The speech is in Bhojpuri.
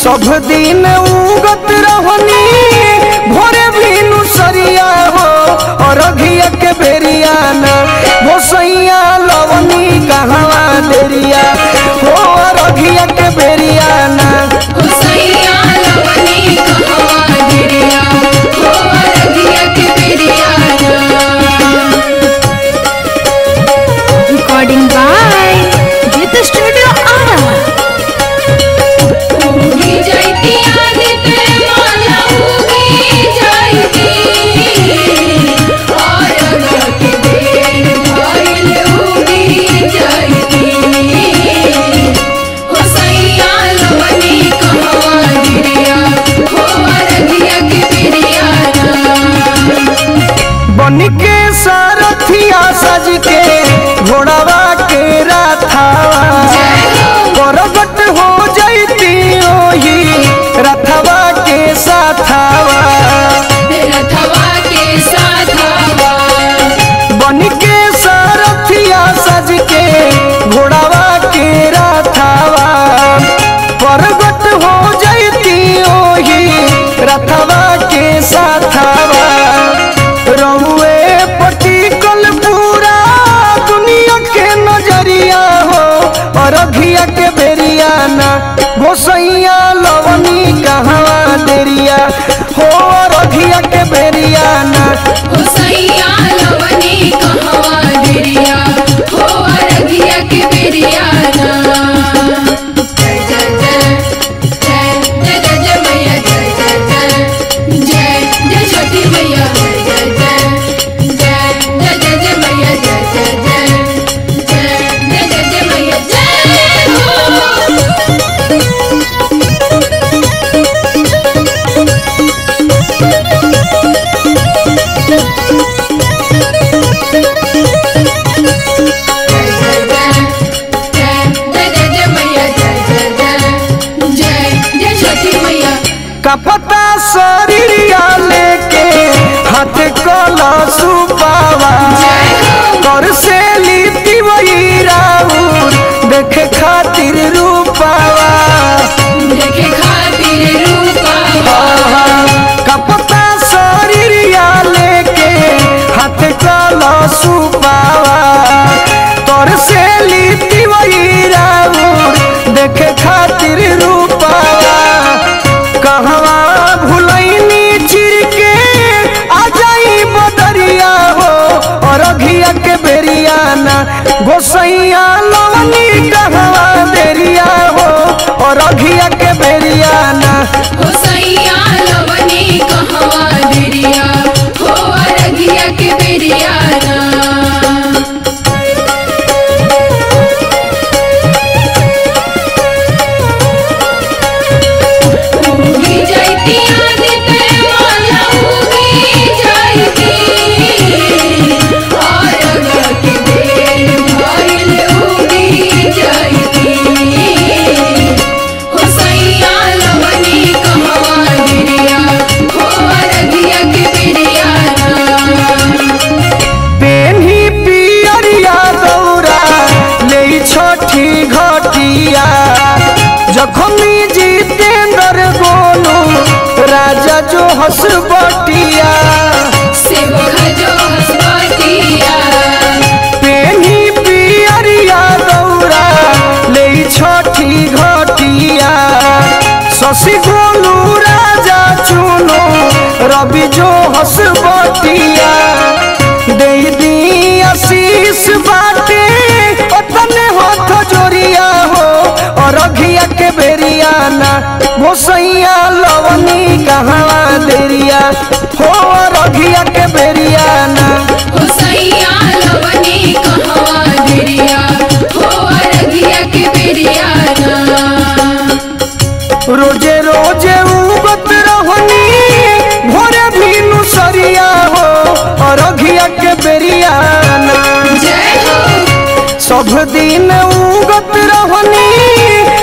सब दिन उगत रहनी भोरे भीनु सरिया हो अरघिया के बेरिया ना भोसैया लवनी कहवा देरिया हो अरघिया के बेरिया ना हुसैया लवनी कहवा गिरिया हो अरगिया के बेरिया Recording by Git Studio Ara. उगी जाइती आदित्य माला उगी जाइती और अगर के बेर भइल उगी जाइती हुसैया लवनी कहवा गिरिया हो अरगिया के बेरिया बन के सारथिया सज के घोड़ावा के रथावा परगट हो जैती ओही रथवा के साथावा रथवा के साथवा बन के सारथिया सज के घोड़ावा के रथावा परगट हो जैती ओही रथवा के साथावा रहुए पटिकल पूरा दुनिया के नजरिया हो अरघिया के बेरिया ना भोसैया लवनी कहवा देरिया हो अरघिया के बेरिया ना हुसैया लवनी कहवा गिरिया हो अरगिया के बेरिया जय जय जय जय जय जय जय मैया जय जय जय जय जय छोटी मैया जय जय जय जय जय जय जय मैया जय जय जय जय जय जय जय मैया जय हो जय जय जय जय जय जय जय मैया जय जय जय जय जय छोटी मैया कपता शरीरिया लेके हाथ कला सुपावा कर से लिपि वही राउर देखे खातिर रूपावा देखे खातिर रूपावा कपता शरीरिया लेके हाथ कला सुपावा कर से लिपि वही राउर देखे खातिर रूपावा कहवा भुलैनी चिर के आ जाई बदरिया हो अरघिया के बेरिया ना गोसैया लवनी कहवा देरिया हो अरघिया के बेरिया ना हुसैया लवनी कहवा दिरिया हो अरगिया के बेरिया उगी जाइती आदित्य माला उगी जाइती और अगर के बेर भइल उगी जाइती हुसैया लवनी कहवा गिरिया हो अरगिया के बेरिया पेन्ही पियरिया दौरा ले छठी घटिया जखमी जितेंद्र गोलू राजा जो हसबटिया सेवक जो हसबतिया पेन्ही पियरिया दौरा ले छठी घटिया शशि गोलू राजा चुनो रवि जो हसबटिया दे दी आशीष बाटे ओतने हाथ जोरिया हो अरघिया के बेरिया ना भोसैया लवनी कहवा देरिया हो अरघिया के बेरिया ना हुसैया लवनी कहवा गिरिया हो अरगिया के बेरिया रोजे रोजे उगत रहनी भोरे भीनु सरिया हो अरघिया के बेरिया ना जय हो सब दिन उगत रहनी